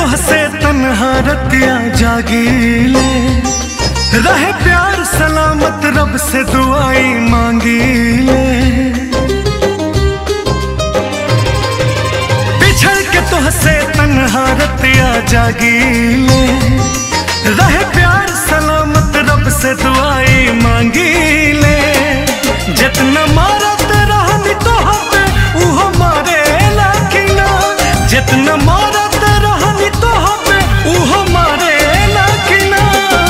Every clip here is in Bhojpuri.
तोहसे तन्हा रतिया जागीले रहे प्यार सलामत रब से दुआई मांगीले बिछड़ के तोहसे तन्हा रतिया जागीले रहे प्यार सलामत रब से दुआई मांगीले जितना मारत रहनी तोहते उहो मारे लाकिना जितना मारत रहनी तोहते उहो मारे लाकिना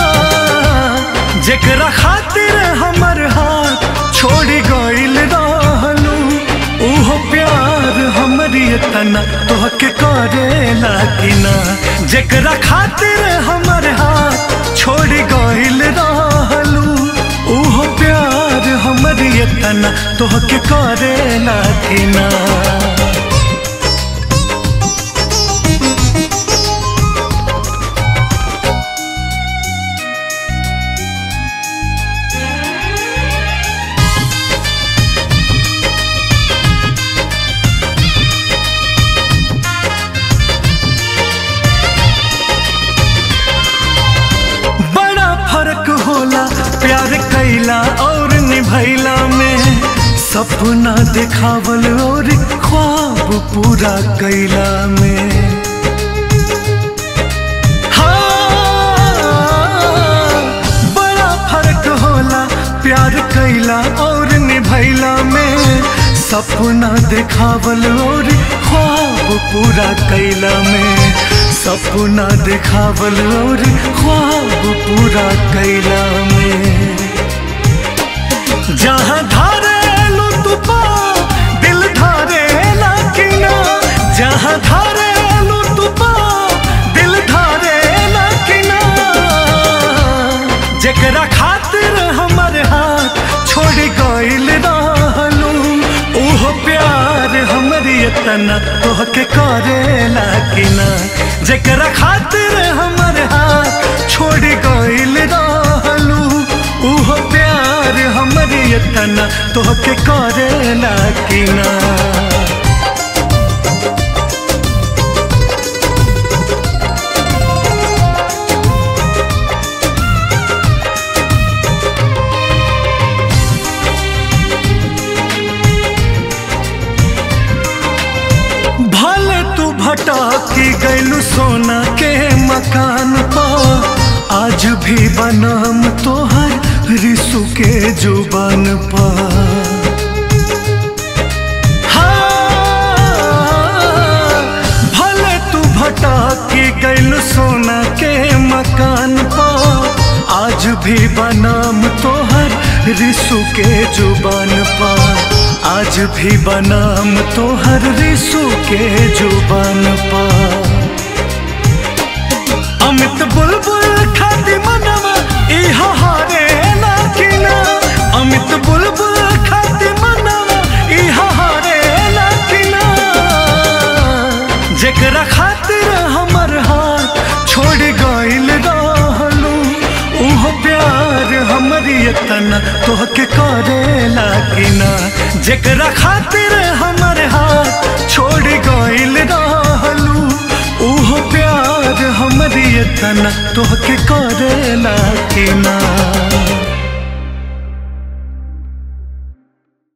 जेकरा खातिर हमर हाथ छोड़ी गइल रहलू उहो प्यार हमरी तना तोहके करेला कि ना जेकरा खातिर हमर हाथ छोड़ी गइल रहलू उहो प्यार हमरी तना तोहके करेला कि ना बड़ा फर्क होला प्यार कैला और निभैला में सपना दिखावल और ख्वाब पूरा कैला में हाँ, बड़ा फर्क होला प्यार कैला और निभैला में सपना दिखावल और ख्वाब पूरा कैला में सपना दिखावल और ख्वाब पूरा कैला में जहाँ धारे लो तू पा दिल धारे लाकिना जहाँ धारे लो तू पा दिल धारे लाकिना जेकरा खातिर हमर हाथ छोड़ गइल रहलू ओहो प्यार हमरी तना तोहके करेला कि ना जेकरा खातिर हमर हाथ छोड़ गइल रहलू ओहो प्यार हमरी तना तोहके करेला कि ना भले तू भटकी गैलू सोना के मकान पा आज भी बनाम तोहर रिसु के जुबान पा हाँ, भले तू भटकी गैलू सोना के मकान पा आज भी बनाम तोहर रिसु के जुबान पा आज भी बनाम तोहर रिसु के जुबान पा अमित बुलबुल खाती मनवा इहा हारे लाकिना अमित बुलबुल खाती मनवा इहा हारे लाकिना जेकरा खातिर हमर हाथ छोड़ गइल रहलू उहो प्यार हमरी तना तोहके करेला कि ना जेकरा खातिर हमर हाथ छोड़ गइल रहलू उहो प्यार हमरी तना तोहके करेला कि ना